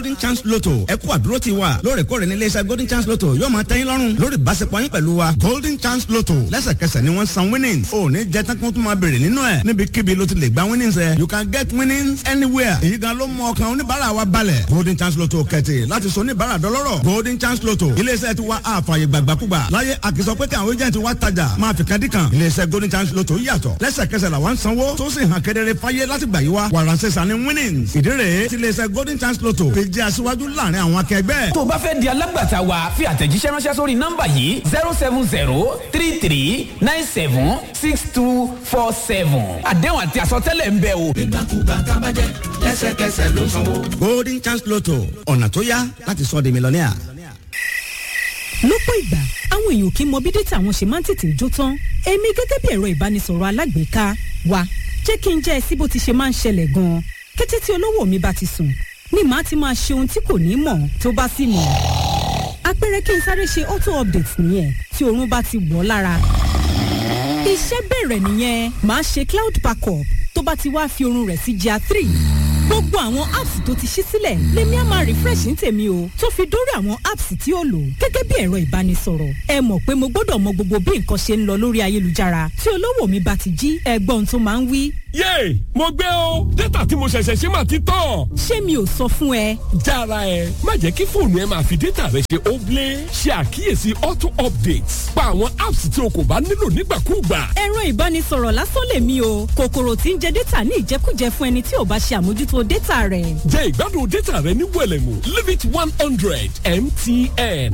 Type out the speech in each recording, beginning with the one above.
golden chance lotto ẹ kú àdúró ti wa lóòrèkóòrè ní iléeṣẹ́ golden chance lotto yóò máa tẹ́yìn lọ́rùn lórí ìbáṣepọ̀ yín pẹ̀lú wa golden chance lotto lẹ́sẹ̀kẹsẹ̀ ni wọ́n san winnings ò ní jẹ́ tán kí wọ́n tún máa béèrè nínú ẹ̀ níbikíbi ló ti lè gba winnings ẹ̀ you can get winnings anywhere èyí gan ló mú ọkàn oníbàárà wa balẹ̀ golden chance lotto kẹ̀tì láti sọ oníbàárà dọlọ́rọ̀ golden chance lotto iléeṣẹ́ ti wa àfààyè gbàgbàkúgbà láyé àkìsọ pé kí àwọn agent wa tajà máa fi kadìkan iléeṣẹ́ golden chance lotto yàtọ̀ lẹ́sẹ̀kẹsẹ̀ làwọn sanwó tó sì hàn kedere fáyé láti gbà yí wa wàràǹsẹ̀sà ni winnings ìdí rèé ti iléeṣẹ́ golden chance lotto fi jẹ́ aṣíwájú láàrin àwọn akẹgbẹ́. tó o bá fẹ́ di alágbàtà wa fi àtẹ̀jíṣẹ́ ránṣẹ́ sórí nọ́mbà yìí zero seven zero three three nine seven six two four seven àdéhùn àti àsọtẹ́lẹ̀ ń bẹ o. nígbàkúgbà tá a bá jẹ lẹ́sẹ̀kẹsẹ̀ ló sanwó. golden chance lotto ọ̀nà tó yá láti sọ di mílíọ̀nìà. lọ́pọ̀ ìgbà àwọn èèyàn kì í mọ bí dátà wọn ṣe máa ń tètè jó tán èmi gẹ́gẹ́ bí ẹ̀rọ ìbánisọ̀rọ̀ alágbèéká wa jẹ́ kí n jẹ́ ẹ sí bó ti ṣe máa ń ṣẹlẹ̀ gan-an kété tí olówó mi bá ti sùn ni màá ti máa ṣe ohun tí kò ní mọ̀ tó bá sì mọ̀ àpẹẹrẹ kí n sáré ṣe auto update nìyẹn tí oorun bá ti wọ̀ ọ́ lára iṣẹ́ bẹ̀rẹ̀ nìyẹn màá ṣe cloud backup tó bá ti wá fi oorun rẹ̀ sí jà three gbogbo àwọn apps tó ti ṣí sílẹ̀ lèmi á máa refresh ní tèmi o tó fi dórí àwọn apps tí ó lò gẹ́gẹ́ bí ẹ̀rọ ìbánisọ̀rọ̀ ẹ mọ̀ pé mo gbọ́dọ̀ mọ gbogbo bí nǹkan ṣe ń lọ lórí ayélujára tí olówó mi bá ti jí ẹgbọ́n tó máa ń wí. yéè mo gbé o dátà tí mo ṣẹ̀ṣẹ̀ ṣe máa ti tán. ṣé mi ò sọ fún ẹ. jára ẹ má jẹ́ kí fóònù ẹ máa fi dátà rẹ ṣe óblé ṣe àkíyèsí auto updates pa àwọn apps tí o kò bá nílò nígbàkúùgbà. ẹ̀rọ ìbánisọ̀rọ̀ lásán lèmi o kòkòrò tí ń jẹ dátà ní ìjẹkújẹ fún ẹni tí ò bá ṣe àmójútó dátà rẹ̀. jẹ́ ìgbádùn dátà rẹ ní wẹ̀lẹ̀mú limit one hundred mtn.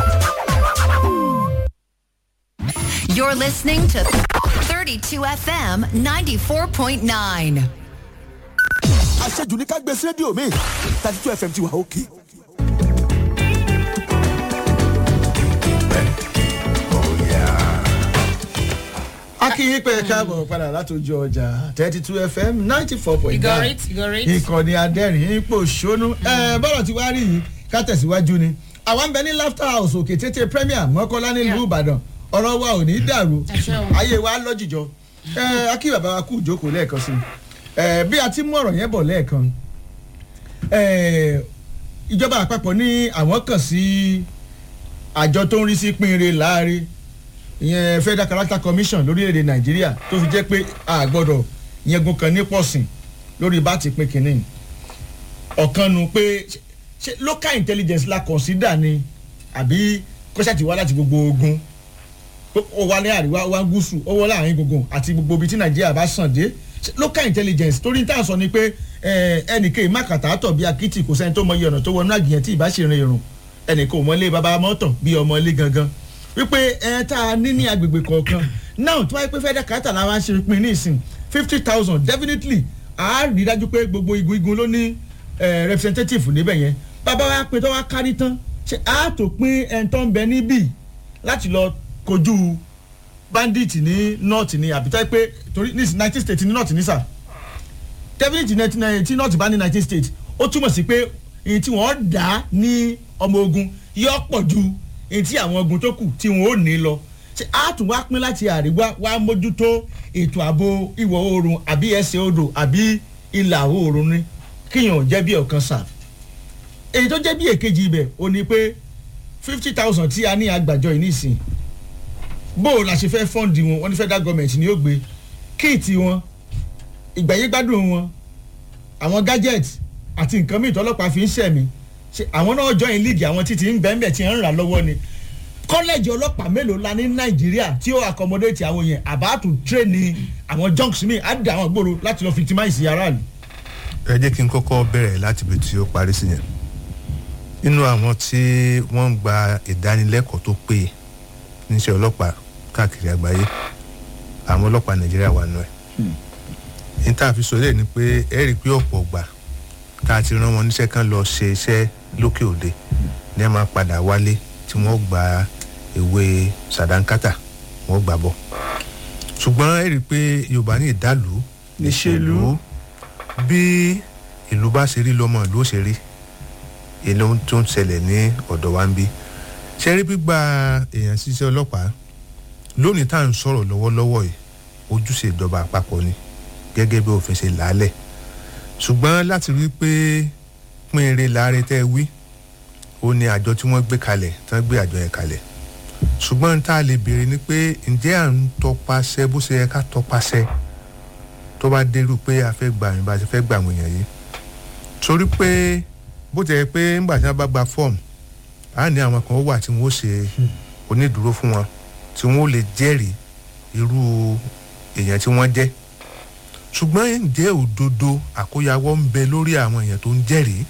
You're listening to 32 FM 94.9. àṣejù ní ká gbé sí rédíò mi thirty two fm ti wà òkè. akínyìn pé káàbọ̀ padà látòjú ọjà thirty two fm ninety four point You got nine it, you got it. ìkànnì adẹ́rìn ipò ṣónú ẹ bọ́lọ̀ tí wàá rí yìí ká tẹ̀síwájú ni àwa ń bẹ ní laughter house òkè tètè premier mọ́kànlá nílùú ìbàdàn ọ̀rọ̀ wa ò ní dàrú ayé wa lọ́jìjọ ẹ akí bàbá wa kú ìjókòó lẹ́ẹ̀kan sí ẹ bí a ti mú ọ̀rọ̀ yẹn bọ̀ lẹ́ẹ̀kan ẹ ìjọba àpapọ̀ ní àwọn kàn sí àjọ tó ń rí sí pínrin láàrin ìyẹn federal character commission lórílẹ̀‐èdè nàìjíríà tó fi jẹ́ pé a gbọ́dọ̀ yẹgun kan ní pọ̀sìn lórí bá ti pín kínní ọ̀kan nu pé ṣe local intelligence la consider ni àbí kọ́ṣà ti wá láti gbogbo ogun ó wá ní àríwá ó wá gúúsù ó wọ́ láàrin gbogbo àti gbogbo ibi tí nàìjíríà bá sàn dé Ṣé local intelligence torí tá à ń sọ ni pé ẹnìkan ìmákàtà tọ̀ bí akitì kò sẹ́ni tó mọ iye ọ̀nà tó wọnú àgìyàn tí ìbá ṣe rin irun ẹnìkan ò mọ ilé baba mọ́tàn bí ọmọ ilé gangan wípé ẹ tá a ní ní agbègbè kọ̀ọ̀kan now tí wọ́n yẹ pé federal character la wá ṣe pin ní ìsìn fifty thousand definitely a rí dájú pé gbogbo igun igun ló ní representative níbẹ̀ yẹn bàbá wa pé tó wá kárí tán ṣe a tó pín ẹni tó ń bẹ níbí láti lọ kojú bandit ní north ní àbítá pé torí ní nineteen state ní north ní sà definitely tí north bá ní nineteen state ó túmọ̀ sí pé èyí tí wọ́n dá ní ọmọ ogun yọ pọ̀ ju èyí tí àwọn ogun tó kù tí wọn ò ní lọ ṣe á tún wá pín láti àríwá wá mójútó ètò ààbò ìwọ̀ oòrùn àbí ẹsẹ̀ odò àbí ìlà oòrùn ni kíyàn jẹ́ bí ọ̀kan sà èyí tó jẹ́ bí èkejì ibẹ̀ ò ní pé fifty thousand tí a ní àgbàjọ yìí nísìn bó o la ṣe fẹ́ fọ́ǹdì wọn wọn ní federal government ni ó gbé kíìtì wọn ìgbàyégbádùn wọn àwọn gadget àti nǹkan mìíràn tọ́lọ́pàá fi ń ṣẹ̀mí ṣe àwọn náà join league àwọn títí ń bẹ́ẹ̀ bẹ́ẹ̀ tí ń rà lọ́wọ́ ni kọ́lẹ́jì ọlọ́pàá mélòó la ní nàìjíríà tí ó accommodate àwọn yẹn àbátù train àwọn junks mi á dà àwọn gbòòrò láti lọ victimize aráàlú. ẹ jẹ́ kí n kọ́kọ́ bẹ̀rẹ̀ láti ibi tí ó parí sí yẹn nínú àwọn tí wọ́n ń gba ìdánilẹ́kọ̀ọ́ tó péye níṣẹ́ ọlọ́pàá káàkiri àgbáyé àwọn ọlọ́pàá nàìjíríà wà nù ẹ̀ ní tá a fi sọ lé ni pé ẹ rí i pé ọ̀pọ̀ gbà tá a ti rán wọn níṣẹ́ kan lọ ṣe iṣẹ́ lókè òde ní ẹ máa padà wálé tí wọ́n gba ìwé sàdánkátà wọ́n gbà bọ̀ ṣùgbọ́n ẹ rí i pé yorùbá ní ìdálù níṣèlú bí ìlú bá ṣe rí lọ́mọ ìlú ó ṣe rí ìlú tó ń ṣẹlẹ̀ ní ọ̀dọ̀ wa ń bí ṣe rí gbígba èèyàn ṣiṣẹ́ ọlọ́pàá lónìí tá à ń sọ̀rọ̀ lọ́wọ́lọ́wọ́ yìí ojúṣe ìjọba àpapọ̀ ni gẹ́gẹ́ bí òfin ṣe làálẹ̀ ṣùgbọ́n láti rí i pé pín eré láre tẹ́ ẹ wí ó ní àjọ tí wọ́n gbé kalẹ̀ tí wọ́n gbé àjọ yẹn kalẹ̀ ṣùgbọ́n tá a lè béèrè ni pé ǹjẹ́ à ń tọpasẹ̀ bó ṣe yẹ ká tọpasẹ̀ tó bá dérú pé a fẹ́ gbà yín bá a ṣe fẹ́ gbà wọ̀nyẹn yìí torí pé bó ti yẹ pé ńgbà tí wọ́n bá gba fọ́ọ̀mù á ní àwọn kan wà tí wọ́n ó ṣe onídùúró fún wọn tí wọ́n ó lè jẹ́rìí irú èèyàn tí wọ́n jẹ́ ṣùgbọ́n ǹjẹ́ òdodo àkóyawọ́ ń bẹ lórí àwọn èèyàn tó ń jẹ́rìí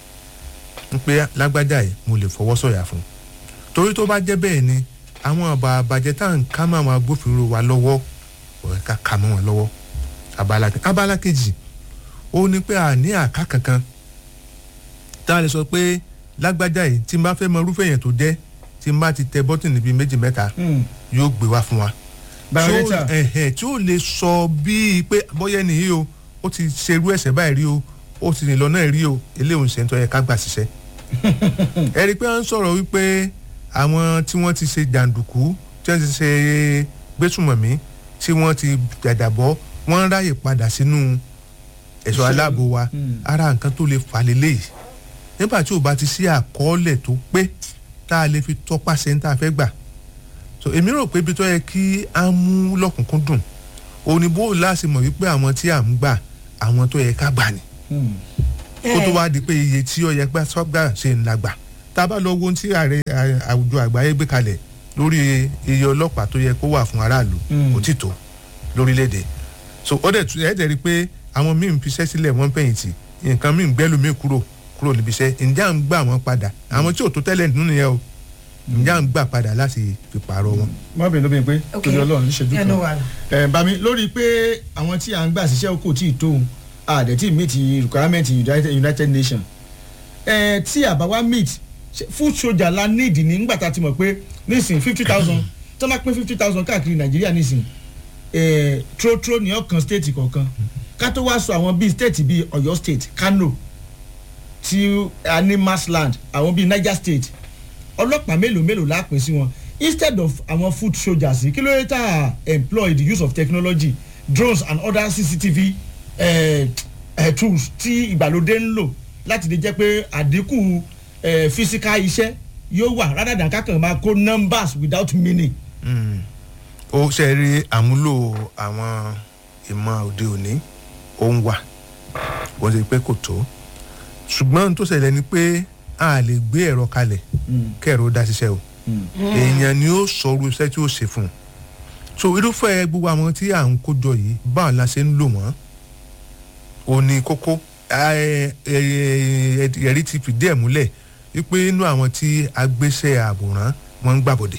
ń pé lágbájá yìí mo lè fọwọ́ sọ̀yà fún un torí tó bá jẹ́ bẹ́ẹ̀ ni àwọn àbá àbàjẹ́ tá à ń ká mọ́ àwọn agbófinró wa lọ́wọ́ ọ̀rẹ́ ká ká mọ́ wọn lọ́wọ́ abala abala kejì ó ní pé a ní àká kankan tá a lè sọ pé lágbájá yìí tí n bá fẹ́ mọ irúfẹ́ èèyàn tó jẹ́ tí n bá ti tẹ bọ́tìnì bíi méjì mẹ́ta yóò gbé wá fún wa Biodata. tí ó- ẹ̀hẹ̀, tí ó lè sọ bíi pé bóyá nìyí o ó ti ṣerú ẹ̀sẹ̀ báyìí rí o ó ti rìn lọ́nà rí o eléyìí ṣe ń tọ́ yẹ ká gbà ṣiṣẹ́. ẹ rí i pé wọ́n ń sọ̀rọ̀ wípé àwọn tí wọ́n ti ṣe jàǹdùkú tí wọ́n ti ṣe gbésùmọ̀mí tí wọ́n ti jàjàbọ́ wọ́n ń ráyè padà sínú ẹ̀ṣọ́ aláàbò wa ara nǹkan tó lè fà lélẹ́yìí nígbà tí ò bá ti sí àkọọ́lẹ̀ tó pé tá a lè fi tọpasẹ̀ ń tá a fẹ́ gbà so èmi rò pé ibi tó yẹ kí á mú lọ́kùnkúndùn òní bó láti mọ̀ wípé àwọn tí à ń gbà àwọn tó yẹ ká gbà ni kó tó wá di pé iye tí ó yẹ gbà sọ́gbà ṣe ń la gbà tá a bá lọ wo ohun tí ààrẹ à- àwùjọ àgbáyé gbé kalẹ̀ lórí iye ọlọ́pàá tó yẹ kó wà fún aráàlú kò tí tó lórílẹ̀‐èdè so ó dẹ̀ tún ẹ̀ dẹ̀ rí i pé àwọn míì ń fiṣẹ́ sílẹ̀ wọ́n ń fẹ̀yìntì nǹkan míì ń gbẹ́lú míì kúrò kúrò níbi iṣẹ́ ǹjẹ́ à ń gbà wọ́n padà àwọn tí ò tó tẹ́lẹ̀ nínú yẹn o ǹjẹ́ à ń gbà padà láti fi pààrọ̀ wọn. má bínú bí n pé Ok. torí ọlọ́run níṣẹ́jú Yeah, kan no wahala. ẹ̀ bá mi lórí pé àwọn tí à ń gbà síṣẹ́ kò tí ì tó òun àdẹ̀ tí meet requirement united, united nations ẹ̀ tí àbá wa meet ṣe food soldier la need ní nígbà tá a ti mọ̀ pé nísìn fifty thousand tó máa pín fifty thousand káàkiri nàìjíríà nísìn ẹ̀ trotro ní ọ̀kan state kọ̀ọ̀kan ká tó wá sọ àwọn bíi state bíi ọ̀yọ́ state kano tí a ní massland àwọn bíi niger state ọlọ́pàá mélòó mélòó la pín sí wọn instead of àwọn food soldiers yìí kí ló dé tá a employ the use of technology drones and other cctv eh, eh, tools tí ìgbàlódé ń lò láti lè jẹ́ pé àdínkù eh, physical iṣẹ́ yóò wà rather than kákan máa kó numbers without meaning. ó ṣe rí àmúlò àwọn ìmọ̀ òde òní ó ń wà wọ́n ṣe pé kò tó ṣùgbọ́n ohun tó ṣẹlẹ̀ ni pé a lè gbé ẹ̀rọ kalẹ̀ kẹ́ẹ̀rọ dá ṣiṣẹ́ o èèyàn ni ó sọ irú iṣẹ́ tí ó ṣe fún un so irúfẹ́ gbogbo àwọn tí à ń kójọ yìí báwo la ṣe ń lò wọ́n ò ní kókó ẹ- ẹ- ẹ- ẹ̀rí ti fìdí ẹ̀ múlẹ̀ wípé inú àwọn tí agbéṣẹ́ àbòrán wọ́n ń gbàbọ̀dẹ̀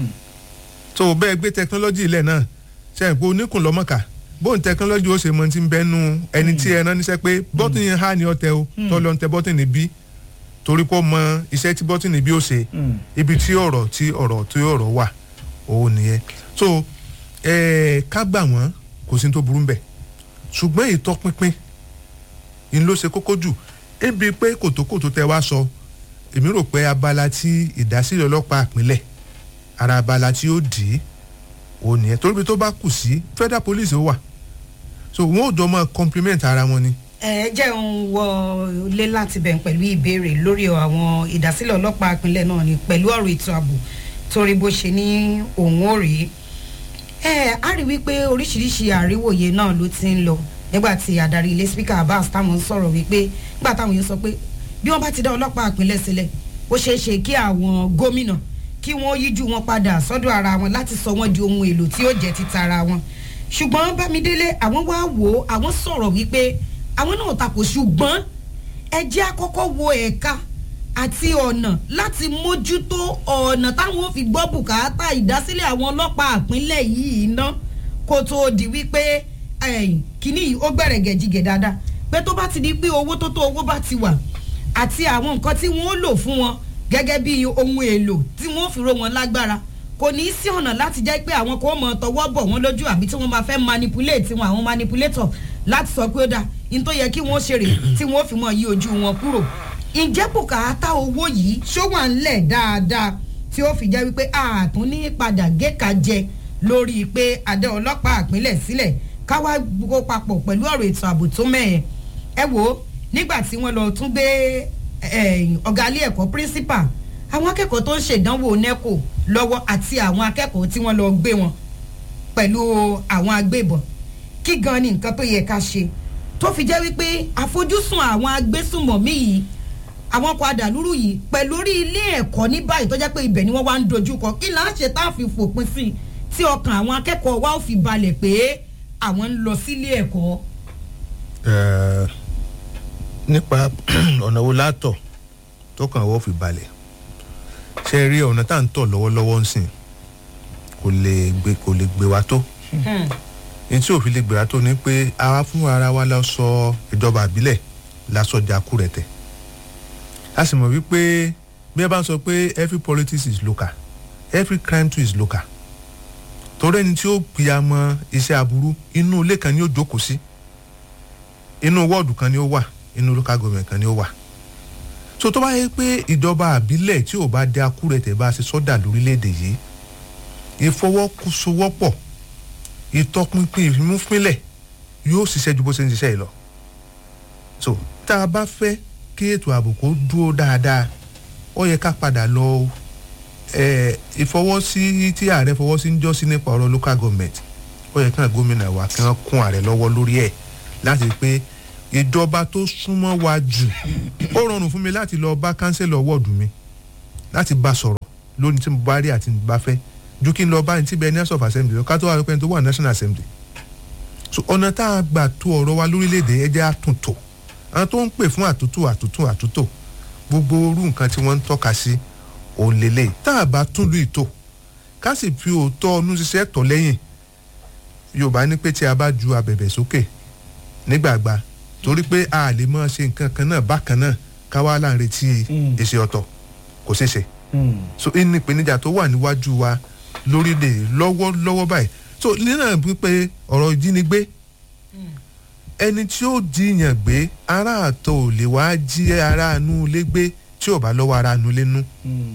so bẹ́ẹ̀ gbé tẹkinọ́lọ́jì ilẹ̀ náà sẹ́yìn pé oníkùn lọ́mọ̀ká bóun tẹkinọ́lọ́jì ó ṣe mọ ti ń bẹ́nu ẹni tí ẹ rán níṣẹ́ pé bọ́tìnì yẹn há ni ọ̀tẹ̀ o tọ́lọ́ ń tẹ bọ́tìnì bí torí pé ó mọ iṣẹ́ tí bọ́tìnì bí ó ṣe ibi tí ọ̀rọ̀ tí ọ̀rọ̀ tí ọ̀rọ̀ wà òun nìyẹn so ẹ̀ẹ́ ká gbà wọ́n kò sí ní tó burú ń bẹ̀ ṣùgbọ́n ìtọ́pinpin ni ló ṣe kókó jù ebi pé kòtòkòtò tẹ wá sọ èmi rò pé abala tí ìdásílẹ̀ ọlọ́pàá ìpínlẹ̀ ara abala tí ó dì í òun nìyẹn torí bí tó bá kù sí federal police ó wà so wọn ò jọ máa compliment ara wọn ni. ẹ jẹ́ ń wọlé láti bẹ̀ pẹ̀lú ìbéèrè lórí àwọn ìdásílẹ̀ ọlọ́pàá ìpínlẹ̀ náà ni pẹ̀lú ọ̀rọ̀ ètò ààbò torí bó ṣe ní òun ò rí ẹ á rí wípé oríṣiríṣi àríwòye náà ló ti ń lọ nígbà tí adarí ilé speaker abbas táwọn ń sọ̀rọ̀ wípé nígbà táwọn yóò sọ pé bí wọ́n bá ti dá ọlọ́pàá ìpínlẹ̀ sílẹ̀ ó ṣeé ṣe kí àwọn gómìnà kí wọ́n yíjú wọn padà sọ́dọ̀ ara wọn láti sọ wọ́n di ohun èlò tí ó jẹ́ títa ara wọn ṣùgbọ́n bámidélé àwọn wá wò ó àwọn sọ̀rọ̀ wípé àwọn náà takò ṣùgbọ́n ẹ jẹ́ àkọ́kọ́ wo ẹ̀ka àti ọ̀nà láti mójútó ọ̀nà táwọn ò fi gbọ́ bùkátà ìdásílẹ̀ àwọn ọlọ́pàá àpínlẹ̀ yìí ná kó tó di wípé ẹ̀yìn, kínní yìí ó gbẹ̀rẹ̀ gẹ̀jigẹ̀ dáadáa pé tó bá ti di pé owó tó tó owó bá ti wà àti àwọn nǹkan tí wọ́n ó lò fún wọn gẹ́gẹ́ bí ohun èlò tí wọ́n ó fi ró wọn lágbára kò ní í sí ọ̀nà láti jẹ́ pé àwọn kan mọ̀ tọwọ́ bọ̀ wọ́n lójú àbí tí wọ́n máa fẹ́ manipulate wọn àwọn manipulator láti sọ pé ó dáa ní tó yẹ kí wọ́n ṣe rè tí wọ́n fi mọ̀ yí ojú wọn kúrò ǹjẹ́ bùkátà owó yìí ṣó wà ńlẹ̀ dáadáa tí ó fi jẹ́ wípé ààtún ní padà géka jẹ lórí pé adé ọlọ́pàá àpínlẹ̀ sílẹ̀ káwá gbogbo papọ̀ pẹ̀lú ọ̀rọ̀ ètò ààbò tó mẹ́ẹ̀ ẹ wo nígbà tí wọ́n lọ tún gbé eh, ọ̀gá ilé ẹ̀kọ́ principal àwọn akẹ́kọ̀ọ́ tó ń ṣèdánwò neco lọ́wọ́ àti àwọn akẹ́kọ̀ọ́ tí wọ́n lọ gbé wọn pẹ̀lú àwọn agbébọn kí gan ni nǹkan tó yẹ ká ṣe tó fi jẹ́ wípé àfojúsùn àwọn agbésùnmọ̀mí yìí àwọn ọkọ̀ àdàlúrú yìí pẹ̀lú orí ilé ẹ̀kọ́ ní báyìí tó jẹ́ pé ibẹ̀ ni wọ́n wá ń dojú kọ kí là ń ṣe tá a fi fòpin sí i tí ọkàn àwọn akẹ́kọ̀ọ́ wa ò fi balẹ̀ pé àwọn ń lọ sílé ẹ̀kọ́. Eh, nípa ọ̀nà wo látọ̀ tó kàn wọ́n fi balẹ̀ ṣe rí ọ̀nà tá à ń tọ̀ lọ́wọ́lọ́wọ́ ń sìn kò lè gbé kò lè gbé wa tó ní tí òfin lè gbé wa tó ni pé àwa fún ara wa la sọ ìjọba àbílẹ̀ la sọ jakú rẹ̀ tẹ̀ a sì mọ̀ wípé bí ẹ bá ń sọ pé every politics is local every crime too is local torí ẹni tí ó pìyàmọ iṣẹ́ aburú inú ilé kan ni ó jókòó sí inú wọ́ọ̀dù kan ni ó wà inú local government kan ni ó wà so tó bá yẹ pé ìjọba àbílẹ̀ tí ò bá dé akúrẹ̀tẹ̀ bá ṣe sọ́dà lórílẹ̀‐èdè yìí ìfọwọ́sowọ́pọ̀ ìtọpinpin ìfimúfínlẹ̀ yóò ṣiṣẹ́ ju bó ṣe ń ṣiṣẹ́ yìí lọ so tá a bá fẹ́ kí ètò ààbò kó dúró dáadáa ó yẹ ká padà lọ ẹ ìfọwọ́sí tí ààrẹ fọwọ́sí ń jọ́sí nípa ọ̀rọ̀ local government ó yẹ kí gómìnà wa kí wọ́n kún ààrẹ lọ́wọ́ lórí ẹ̀ láti rí pé ìjọba tó súnmọ́ wa jù ó rọrùn fún mi láti lọ bá kánsẹ́lọ̀ wọ́ọ̀dù mi láti bá sọ̀rọ̀ lónìí tí mo bá rí àti bá fẹ́ ju kí n lọ bá ní tíbẹ̀ nurse of assembly lọ ká tó wà lópin tó wà national assembly so ọ̀nà tá a gbà tó ọ̀rọ̀ wa lórílẹ̀‐èdè ẹ jẹ́ àtúntò àwọn tó ń pè fún àtúntò àtúntò àtúntò gbogbo orú nǹkan tí wọ́n ń tọ́ka sí òun lélẹ̀ tá a bá tún lu ìtò ká sì fi òótọ́ ọdún ṣiṣẹ́ tọ̀ lẹ́yìn yorùbá ní pé tí a bá ju abẹ̀bẹ̀ sókè nígbàgbà torí pé a lè máa ṣe nǹkan kan náà bákan náà ká wá láǹ retí èsì ọ̀tọ̀ kò ṣeé ṣe so inú ìpèníjà tó wà níwájú wa lórílẹ̀ lọ́wọ́lọ́wọ́ báyìí so nínú pípé ọ̀rọ̀ ìjínigbé ẹni tí ó jiyàn gbé ará àtọ̀ ò lè wá jí ará inú ilé gbé tí ò bá lọ́wọ́ ará inú ilé nú.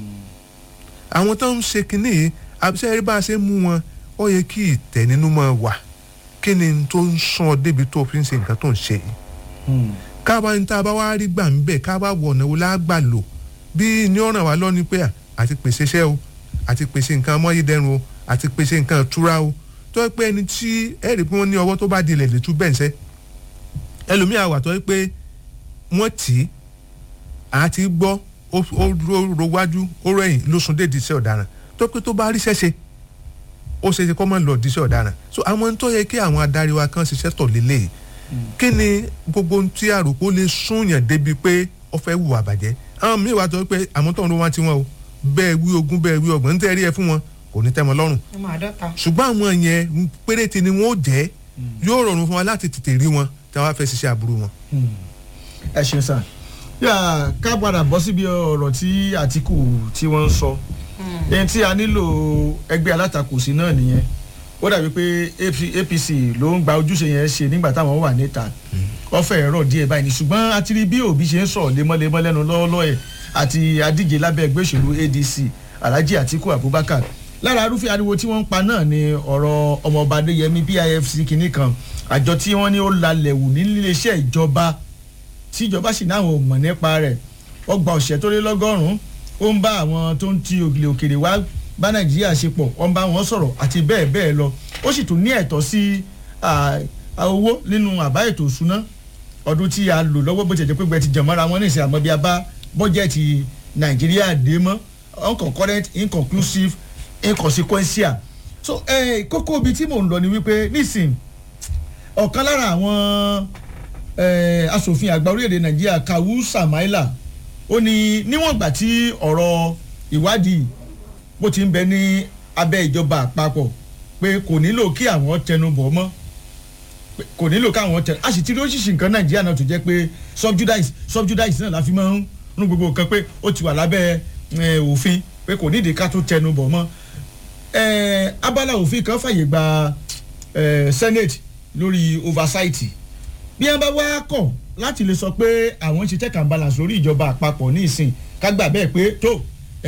àwọn tó ń ṣe kinní yìí àbíṣẹ́ rí bá a ṣe mú wọn ó yẹ kí ìtẹ̀ nínú mọ́ wà kí ni tó ń sàn ọ́ débi tó fi ń ṣe nǹkan tó ń ṣe yìí. káwa ní tá a bá wá rí gbà ń bẹ̀ káwa wọ̀ ọ̀nà wo lágbà lò bí ní ọ̀ràn wa lọ́ni pé àti pèsè iṣẹ́ o àti pèsè nǹkan amáyédẹrùn o àti pèsè nǹkan ìtura o tó yẹ pé ẹni tí ẹ̀rí pé wọ́n ní ọwọ́ tó bá di ilẹ̀ lè tú bẹ́ẹ̀ ṣẹ́ ẹlòmíà wà tó yẹ pé wọ́n tì í àti gbọ́ ó ro wájú ó rẹ̀yìn ló sún dé diṣẹ́ ọ̀daràn tó pé tó bá ríṣẹ́ ṣe ó ṣe ṣe kọ́ mọ́ lọ diṣẹ́ ọ̀daràn so àwọn tó yẹ kí àwọn adarí wa kan ṣiṣẹ́ tọ̀ lélẹ̀ kí ni gbogbo tí àròpó lè súnyàn débi pé ó fẹ́ wù àbàjẹ́ àwọn míì wà tó pé àmọ́ tó ń ro wá tiwọn o bẹ́ẹ̀ wí ogún bẹ́ẹ̀ wí ọgbọ̀n ń tẹ́ rí ẹ fún wọn kò ní tẹ́ wọn lọ́rùn ṣùgbọ́n àwọn yẹn péréte ni wọ́n ó jẹ́ yóò rọrùn fún wa láti tètè rí wọn tí wọ́n á fẹ́ ṣiṣẹ́ aburú wọn. ẹ ṣeun sàn yà ká padà bọ́ síbi ọ̀rọ̀ tí àtìkù tí wọ́n ń sọ ẹni tí a nílò ẹgbẹ́ alátakò sí náà nìyẹn ó dàbí pé apc ló ń gba ojúṣe yẹn ṣe nígbà táwọn wà níta ọfẹ ẹ̀rọ díẹ̀ báyìí ni ṣùgbọ́n a ti rí bí òbí ṣe ń sọ̀rọ̀ lemọ́lemọ́ lẹ́nu lọ́wọ́lọ́wọ́ ẹ̀ àti adíje lábẹ́ ẹgbẹ́ òṣèlú adc alhaji atiku abubakar lára arúfẹ́ ariwo tí wọ́n ń pa náà ni ọ̀rọ̀ ọmọọba adéyẹmí pifc kìíní kan àjọ tí wọ́n ní ó lalẹ̀ wù níléeṣẹ́ ìjọba tí ìjọba sì náà ò mọ̀ nípa rẹ̀ ọgbà ọ̀sẹ̀ tó lé lọ́gọ́rùn-ún ó ń bá àwọn tó ń ti ògìlè òkèrè wá bá nàìjíríà ṣe pọ̀ ó ń bá wọn sọ̀rọ̀ àti bẹ́ẹ̀ bẹ́ẹ̀ lọ ó sì tún ní ẹ̀tọ́ sí owó nínú àbá ètò ìṣúná ọdún tí a lò lọ́wọ́ bó ti jẹ́ pé gbẹ ti jẹ̀ mọ́ra wọn ní ìsìn àmọ́ bí a bá bọ́jẹ̀tì nàìjíríà dé mọ́ unconcurrent inconclusive inconsequential so eh, kókó ibi tí mò ń lọ ni wípé nísìn ọ̀kan lára àwọn eh, asòfin àgbà orílẹ̀-èdè nàìjíríà kawu samaila ó ní níwọ̀n ìgbà tí ọ̀rọ̀ ìwádìí bó ti ń bẹ ní abẹ́ ìjọba àpapọ̀ pé kò nílò kí àwọn tẹnu bọ̀ mọ́ kò nílò káwọn tẹnu a sì ti rí oṣìṣì nǹkan nàìjíríà náà tó jẹ́ pé subjudice subjudice náà la fi máa ń rún gbogbo nǹkan pé ó ti wà lábẹ́ òfin pé kò nídìí ká tó tẹnu bọ̀ mọ́ abala òfin kan fàyè gba senate lórí oversight bí wọ́n bá wá kọ̀ láti lè sọ pé àwọn ń ṣe check and balance lórí ìjọba àpapọ̀ ní ìsìn ká gbà bẹ́ẹ̀ pé tó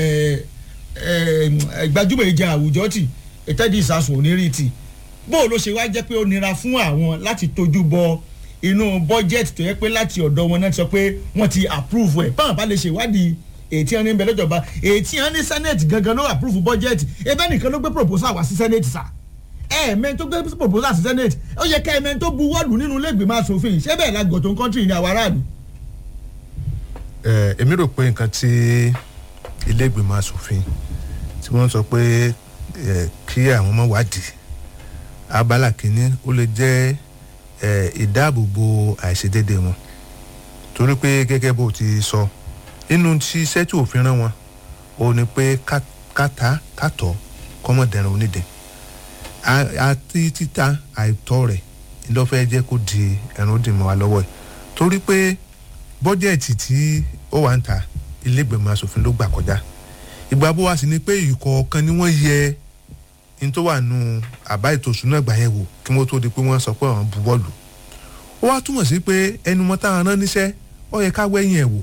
gbajúmọ̀ ìjà àwùjọ tì ìtẹ́jú ìsàsùn onírìtì bó ló ṣe wá jẹ́ pé ó nira fún àwọn láti tójú bọ inú budget tó yẹ pé láti ọ̀dọ̀ wọn náà ti sọ pé wọ́n ti approve ẹ̀ báwọn bá lè ṣèwádìí ètí ẹni ń bẹ lọ́jọba ètí ẹni senate gangan ló approve budget ebe nìkan ló gbé proposal wá sí senate sá ẹ̀ẹ̀mẹ́ tó gbé proposal sí senate ó yẹ ká ẹ̀mẹ́ tó bu wọ́ọ̀lù nínú ilé ìgbìmọ̀ asòfin ṣé bẹ́ẹ̀ la gọ̀tún country ní àwọn aráàlú. ẹ èmi rò pé nǹkan tí ilé ìgbìmọ̀ asòfin tí wọ́n sọ pé ẹ kí àwọn ọmọ wádìí abala kìíní ó lè jẹ́ ẹ ìdáàbòbò àìṣedéédé wọn torí pé gẹ́gẹ́ bó ti sọ inú tí iṣẹ́ tí òfin rán wọn ó ní pé káta kátọ̀ kọ́mọ̀dẹ̀rẹ̀ onídẹ̀ àti títa àìtọ́ rẹ̀ lọ́fẹ́ jẹ́ kó di ẹ̀rùn ó dì mọ́ wa lọ́wọ́ ẹ̀ torí pé bọ́jẹ̀tì tí ó wà ń ta ilégbèmọ̀ asòfin ló gbà kọjá ìgbà bó wá sí ni pé ìkọ̀ọ̀kan ni wọ́n yẹ ní tó wà nù àbá ètò òṣùnà ìgbà yẹn wò kí wọ́n tó di pé wọ́n sọ pé àwọn bu bọ́ọ̀lù ó wá túmọ̀ sí pé ẹnu mọ́ táwọn rán níṣẹ́ ó yẹ ká wẹ́yìn ẹ̀ wò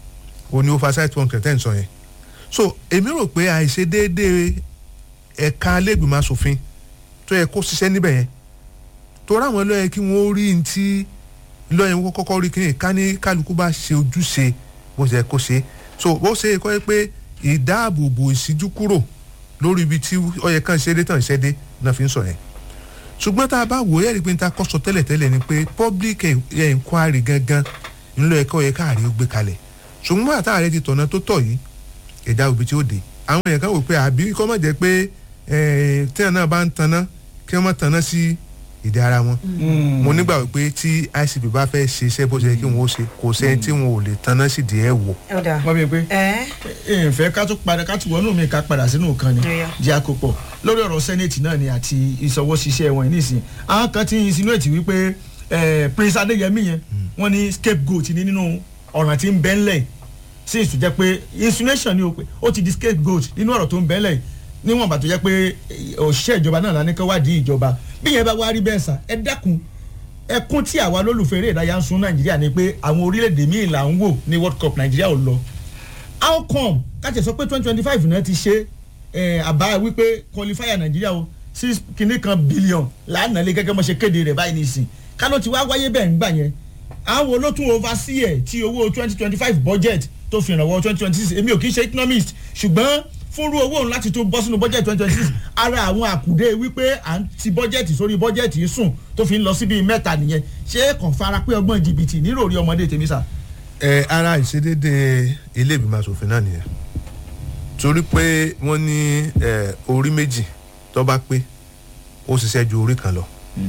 ó ní oversight one kẹtẹ́ ń sọ yẹn so èmi rò pé àìṣedéédéé ẹ̀ka ilégbèmọ̀ asòfin tó yẹ kó ṣiṣẹ́ níbẹ̀ yẹn tó ráwọn lọ́yẹ kí wọ́n rí ní tí lọ́yẹ wọn kọ́kọ́ rí kíni ká ní kálukú bá ṣe ojúṣe bó ṣe kó ṣe so bó ṣe kọ́ ẹ pé ìdáàbòbò ìṣíjú kúrò lórí ibi tí ọyẹ kan ṣe dé tàn ṣe dé náà fi ń sọ yẹn ṣùgbọ́n tá a bá wò ó yẹ́rì pé n ta kọ́ sọ tẹ́lẹ̀ tẹ́lẹ̀ ni pé public inquiry gangan ńlọ ẹ̀kọ́ yẹ káàrí ó gbé kalẹ̀ ṣùgbọ́n àtàrẹ ti tọ̀nà tó tọ̀ yìí ẹ̀dá òbí tí ó dé àwọn èèyàn kan wò pé àbí kọ́ mọ̀ jẹ́ pé tíyàn náà bá ń taná kí wọ́n má taná sí ìdí ara wọn. mo nígbà wípé tí icp bá fẹ́ ṣe iṣẹ́ bó ṣe kí wọ́n ó ṣe kò sẹ́ni tí wọn ò lè taná sí ìdí ẹ̀ wò. wọ́n bí pé ìfẹ́ ká tún padà ká tún wọnú mi ká padà sínú kan ni jẹ́ àkópọ̀ lórí ọ̀rọ̀ sẹ́nẹ̀tì náà ni àti ìṣọwọ́ṣiṣẹ́ wọn nísìnyí àwọn kan ti insinuate wípé prince adéyẹmí yẹn wọ́n ní scapegoat ní nínú ọ̀ràn tí ń bẹ́ ńlẹ̀ sí ìsúnjẹ́ pé insinuation ni o pé ó ti di scapegoat nínú ọ̀rọ̀ tó ń bẹ́ ńlẹ̀ níwọ̀n bàtò jẹ́ pé òṣìṣẹ́ ìjọba náà lánàá kọ́ wádìí ìjọba bí yẹn bá wá rí bẹ́ẹ̀ sà ẹ dákun ẹkún tí àwa lólùfẹ́ eré ìdárayá ń sun nàìjíríà ni pé àwọn orílẹ̀-èdè míì là ń wò ní world cup nàìjíríà ò lọ how come káṣẹ̀ sọ pé twenty twenty five náà ti ṣe àbá wípé qualifier nàìjíríà o six kìíní kan billion lánàá lé gẹ́gẹ́ mọ́ ṣe kéde rẹ̀ báyìí nìsín kálọ̀ ti wá wáyé bẹ́ẹ̀ ń gbà yẹn àwọn olótún oversee ẹ̀ tí owó twenty twenty five budget tó fi ìrànwọ́ twenty twenty six èmi ò kì í ṣe economist ṣùgbọ́n fúnrú owó òun láti tó bọ́ sínú bọ́jẹ̀tì twenty twenty six ara àwọn àkùdé wípé à ń ti bọ́jẹ̀tì sórí bọ́jẹ̀tì sùn tó fi ń lọ síbi mẹ́ta nìyẹn ṣé kàn fara pé ọgbọ́n jìbìtì nírò rí ọmọdé tèmi sà. ẹ ara ìṣedédé ilé ìgbìmọ̀ asòfin náà nìyẹn torí pé wọ́n ní orí méjì tó bá pé ó ṣiṣẹ́ ju orí kan lọ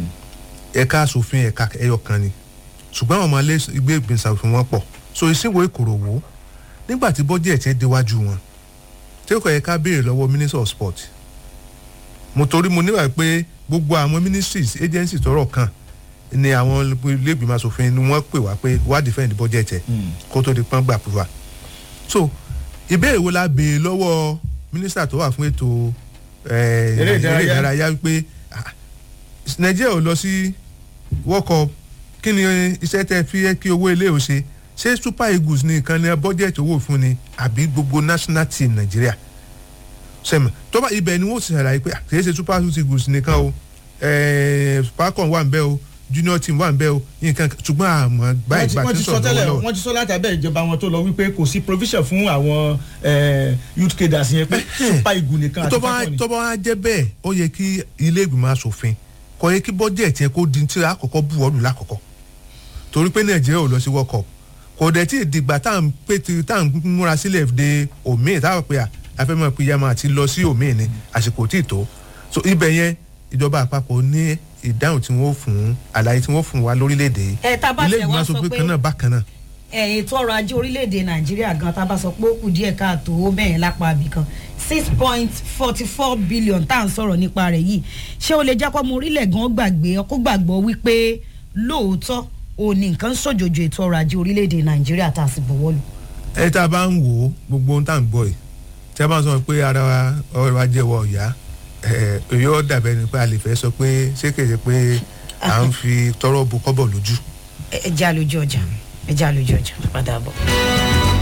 ẹ̀ka asòfin ẹ̀ka ẹyọ kan ni ṣùgbọ́n àwọn ọmọ ilé ìgbé ìgbìmọ̀ asòfin wọn pọ̀ so ìsìnwó ìkòròwò nígbà tí bọ́jẹ̀tì déwájú wọn tí ó kọ̀ yẹ ká béèrè lọ́wọ́ minister of sport mo torí mo níwà pé gbogbo àwọn ministries agencies tọrọ kan ni àwọn iléègbìmọ̀ asòfin ni wọ́n pè wá pé wá defend budget ẹ̀ kó tó di pọ́n gbà púpà so ìbéèrè wo la béèrè lọ́wọ́ minister tó wà fún ètò eré ìdárayá wípé nàìjíríà ò lọ sí world cup kí ni iṣẹ́ tẹ́ fi yẹ kí owó ilé ò ṣe ṣé super eagles ní nǹkan ní bọ́jẹ̀tì owó fún ni àbí gbogbo national team nàìjíríà sẹ́mi tó bá ibẹ̀ ni wọ́n ti ṣàlàyé pé kìí ṣe super eagles nìkan o falcon wà ń bẹ́ o junior team wà ń bẹ́ o nǹkan ṣùgbọ́n àmọ́ gbá ìgbà tí sọ̀rọ̀ lọ́wọ́. wọ́n ti sọ láti abẹ́ ìjọba wọn tó lọ wípé kò sí provision fún àwọn youth cadres yẹn pé super eagles nìkan àti falcon ni. tó bá wá jẹ́ bẹ́ẹ̀ ó yẹ kí ilé ìgbìmọ̀ asòfin kọ́ yẹ kí bọ́jẹ̀tì yẹn kó di tí àkọ́kọ́ bù ọ́lù lákọ̀ọ́kọ́ torí pé nàìjíríà ò lọ sí world cup kò dẹ̀ tí ìdìgbà tá à ń pè tí tá à ń múra sílẹ̀ de omi táwọn pé àfẹ́mọ̀ pé yamma ti lọ sí omi ni àsìkò tí ì tó so ibẹ̀ yẹn ìjọba àpapọ̀ ní ìdáhùn tí wọ́n fún àlàyé tí wọ́n fún wa lórílẹ̀‐èdè ẹ tá a bá tẹ̀ wá sọ pé kan náà bákan náà. ẹ ètò ọrọ̀ ajé orílẹ̀‐èdè nàìjíríà gan tá a bá sọ pé ó kù díẹ̀ káàtó ó bẹ̀yẹn lápá àbí kan six point forty four billion tá à ń sọ̀rọ̀ nípa rẹ̀ yìí ṣé o lè jẹ́ kó ọmọ orílẹ̀ gan gbàgbé ọkọ̀ gbàgbọ́ wípé lóòótọ́ ò ní nǹkan sòjòjò ètò ọrọ̀ ajé orílẹ̀-èdè nàìjíríà tá a sì bọ̀wọ́ lù. ẹ tá a bá ń wò ó gbogbo ohun tá à ń gbọ́ yìí tí a bá ń sọ pé ara ọrọ̀ ajé wọ ọ̀yá èyí ó dàbẹ̀ ni pé a lè fẹ́ sọ pé ṣé kèsì pé à ń fi tọrọ bu kọ́bọ̀ lójú. ẹ jẹ́ àlójú ọjà ẹ jẹ́ àlójú ọjà padà bọ̀.